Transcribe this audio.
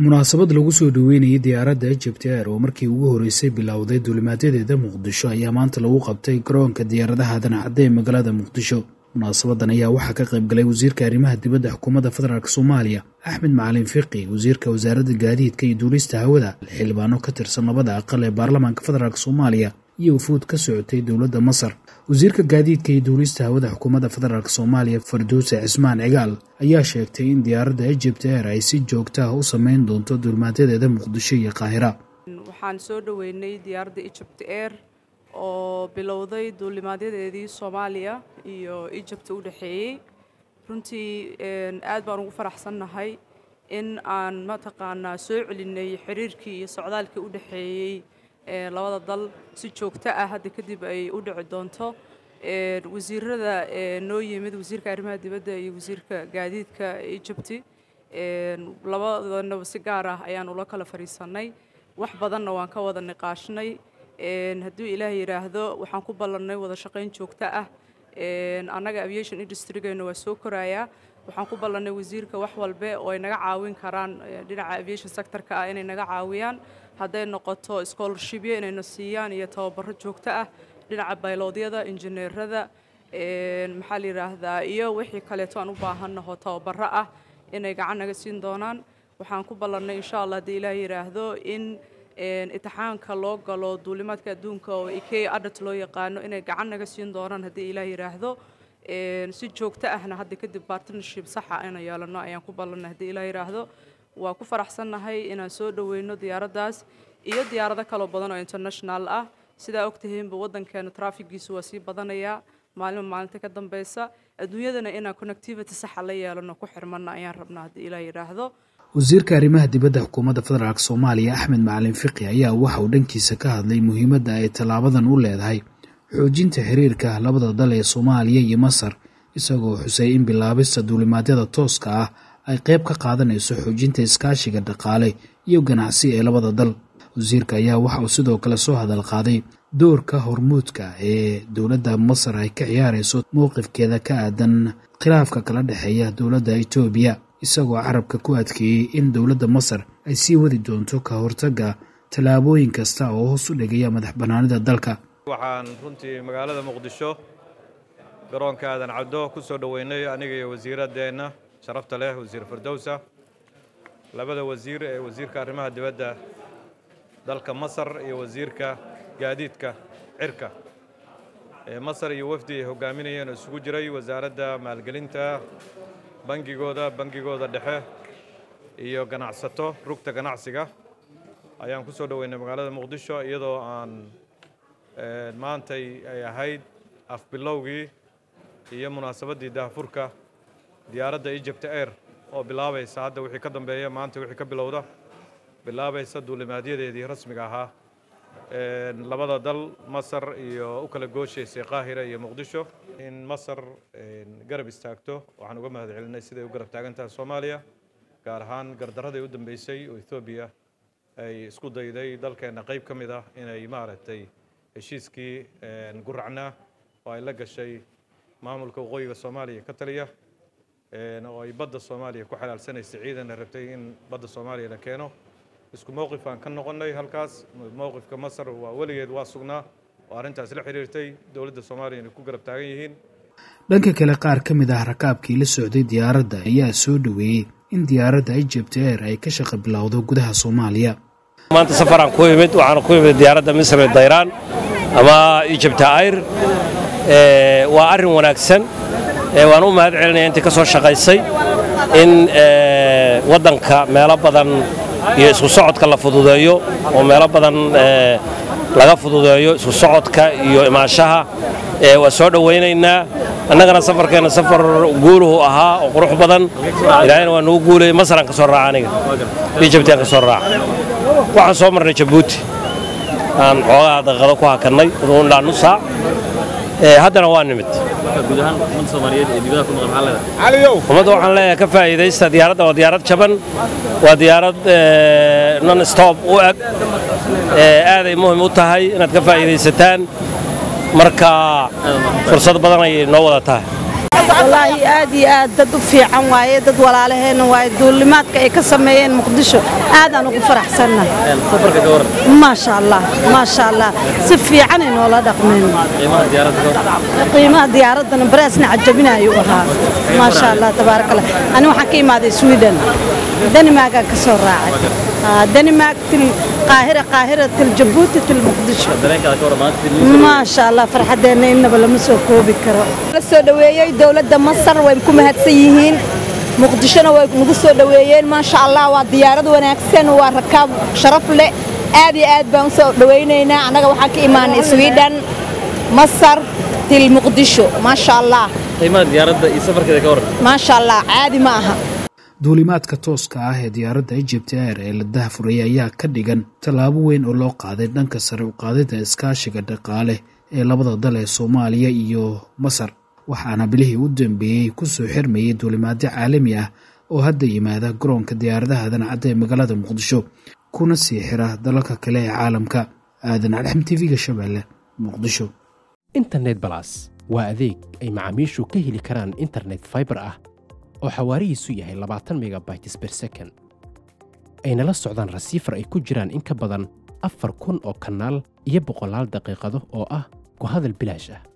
munaasabad lagu soo dhoweynayay diyaaradda egypt air oo markii ugu horeysay bilowday duulimaadyadeeda muqdisho ayaa maanta lagu qabtay garoonka diyaaradaha dancadda ee magaalada muqdisho munaasabadan ayaa waxaa ka qayb galay wasiirka arrimaha dibadda xukuumadda federaalk soomaaliya axmed macalin fiqi wasiirka wasaaradda gaadiidka iyo duulista hawada xildhibaano ka tirsan labada aqal ee baarlamaanka federaalk soomaaliya iyo wufuud ka socotay dowladda masar wasiirka gaadiidka iyo duulista hawada xukuumadda federaalk soomaaliya farduuse cismaan cigaal ayaa sheegtay in diyaaradda egypt air ay si joogta ah u sameyn doonto duulimaadyadeeda muqdisho iyo qaahira waxaan soo dhoweynay diyaaradda egypt air oo bilowday duulimaadyadeedii soomaaliya iyo egypt u dhexeeyey runtii aad baan ugu faraxsannahay in aan mataqaanaa soo celinay xiriirkii iyo socdaalkii u dhexeeyey labada dal si joogto ah hadda kadib ay u dhici doonto wasiirada noo yimid wasiirka arrimaha dibadda iyo wasiirka gaadiidka egypti labadanaba si gaar ah ayaan ula kala fadhiisannay wax badanna waan ka wada niqaashnay hadduu ilaah yidhaahdo waxaan ku ballannay wada shaqayn joogto ah annaga aviation industrygeenna waa soo korayaa waxaan ku ballannay wasiirka wax walbe oo ay naga caawin karaan dhinaca aviation sectorka ah inay naga caawiyaan hadday noqoto scholarshipyo inayna siiyaan iyo tababaro joogto ah dhinaca bayloodyada injineerada maxaa la yidhaahdaa iyo wixii kaleeto aan u baahannaho tababaro ah inay gacan naga siin doonaan waxaan ku ballannay insha allah haddii ilaah yidhaahdo in itixaanka loo galo duulimaadka adduunka oo ikey adat loo yaqaano inay gacan naga siin doonaan haddii ilaah yidhaahdo si joogto ahna hadda kadib partnership saxa inaan yeelano ayaan ku ballannay haddii ilaah yidhaahdo waa ku faraxsannahay inaan soo dhoweyno diyaaraddaas iyo diyaarado kaloo badan oo international ah sidaa ogtahiinba waddankeena traafigiisu waa sii badanayaa maalima maalinta ka dambeysa adduunyadana inaan connectivity saxa la yeelano ku xirmanna ayaan rabnaa haddii ilaah yidhaahdo wasiirka arrimaha dibadda xukuumadda federaalk soomaaliya axmed macalin fiqi ayaa waxa uu dhankiisa ka hadlay muhiimadda ay tallaabadan u leedahay xoojinta xiriirka labada dal ee soomaaliya iyo masar isagoo xusay in bilaabista duulimaadyada tooska ah ay qayb ka qaadanayso xoojinta iskaashiga dhaqaale iyo ganacsi ee labada dal wasiirka ayaa waxa uu sidoo kale soo hadal qaaday doorka hormuudka ee dowladda masar ay ka ciyaarayso mowqifkeeda ka aadan khilaafka kala dhexeeya dowladda etoobiya isagoo carabka ku adkeeyey in dowladda masar ay sii wadi doonto ka hortagga tallaabooyin kasta oo hoos u dhigaya madax bannaanida dalka waxaan runtii magaalada muqdisho garoonka aadan cabdo ku soo dhoweynay aniga iyo wasiiraddeenna sharafta leh wasiir firdowsa labada wasiir ee wasiirka arrimaha dibadda dalka masar iyo wasiirka gaadiidka cirka ee masar iyo wafdi ay hogaaminayeen oo isugu jiray wasaaradda maalgelinta bangigooda bangigooda dhexe iyo ganacsato rugta ganacsiga ayaan ku soo dhoweynay magaalada muqdisho iyadoo aan maantay ay ahayd afbilowgii iyo munaasabaddii daahfurka diyaaradda egypt air oo bilaabaysa hadda wixii ka dambeeya maanta wixii ka bilowda bilaabaysa duulimaadyadeedii rasmiga ahaa labada dal masar iyo u kala gooshaysay qaahira iyo muqdisho in masar garab istaagto waxaan uga mahad celinay siday u garab taagan tahay soomaaliya gaar ahaan gardarradii u dambeysay oo ethoobiya ay isku dayday dalkeenna qayb ka mid ah inay maaragtay heshiiskii guracnaa oo ay la gashay maamulka waqooyiga soomaaliya ka taliya oo ay badda soomaaliya ku xalaalsanaysay ciidanna rabtay in badda soomaaliya la keeno isku mowqif aan ka noqonnay halkaas mowqifka masar waa weligeed waa sugnaa oo arrintaas la xiriirtay dowladda soomaaliya inay ku garab taagan yihiin dhanka kale qaar ka mid ah rakaabkii la socday diyaaradda ayaa soo dhoweeyey in diyaaradda egypt air ay ka shaqa bilowdo gudaha soomaaliya maanta safaraan ku imid waxaana ku imid diyaaradda misri dayraan ama egypt air waa arrin wanaagsan waan u mahad celinaya intii ka soo shaqaysay in waddanka meelo badan iyo isku socodka la fududeeyo oo meelo badan laga fududeeyo isku socodka iyo imaanshaha waa soo dhowaynaynaa annagana safarkeenna safar guuluhu ahaa oo qurux badan ilaahayna waa nagu guulayay masaraan ka soo raaca aniga ijabtiaan ka soo raaca waxaan soo marnay jabuuti aan xoogaha daqiiqado ku hakannay ilaa nus saac haddana waa nimid ummadda waxaan leeyahay ka faa'iidaysta diyaaradda waa diyaarad jaban waa diyaarad non stop u eg aaday muhim u tahay inaad ka faa'iidaysataan marka fursad badan ayay noo wada tahay wallaahi aad iyo aad dad u fiican waaye dad walaalaheenna waaye duulimaadka ay ka sameeyeen muqdisho aadaan ugu faraxsannahay maasha allah maasha allah si fiicanay noola dhaqmeen qiimaha diyaaraddana baraasna cajabinayuu ahaa maasha allah tabaaraka allah ani waxaan ka imaaday sweden danimaargaan ka soo raacay danimaark til qaahira qaahira til jabuuti til muqdisho maasha allah farxaddeenna innaba lama soo koobi karo la soo dhoweeyey dowladda masar way ku mahadsan yihiin muqdishona way nagu soo dhoweeyeen maasha allah waa diyaarad wanaagsan waa rakaab sharaf leh aad iyo aad baan u soo dhowaynaynaa annaga waxaan ka imaanay sweden masar til muqdisho maasha allah maasha allah caadi ma aha duulimaadka tooska ah ee diyaaradda egypt air ee la dahafurayay ayaa ka dhigan tallaabo weyn oo loo qaaday dhanka sare u qaadida iskaashiga dhaqaale ee labada dal ee soomaaliya iyo masar waxaana bilihii u dambeeyey ku soo xirmayay duulimaadyo caalami ah oo hadda yimaada garoonka diyaaradaha dancadda ee magaalada muqdisho kuna sii xira dalalka kale ee caalamka aadan cadxam tv-ga shabeelle muqdisho internet balas waa adeeg ay macaamiishu ka heli karaan internet faibar ah oo xawaarihiisu yahay labaatan megabytes ber second ayna la socdaan rasiifar ay ku jiraan in ka badan afar kun oo kanaal iyo boqolaal daqiiqado oo ah ku hadal bilaash ah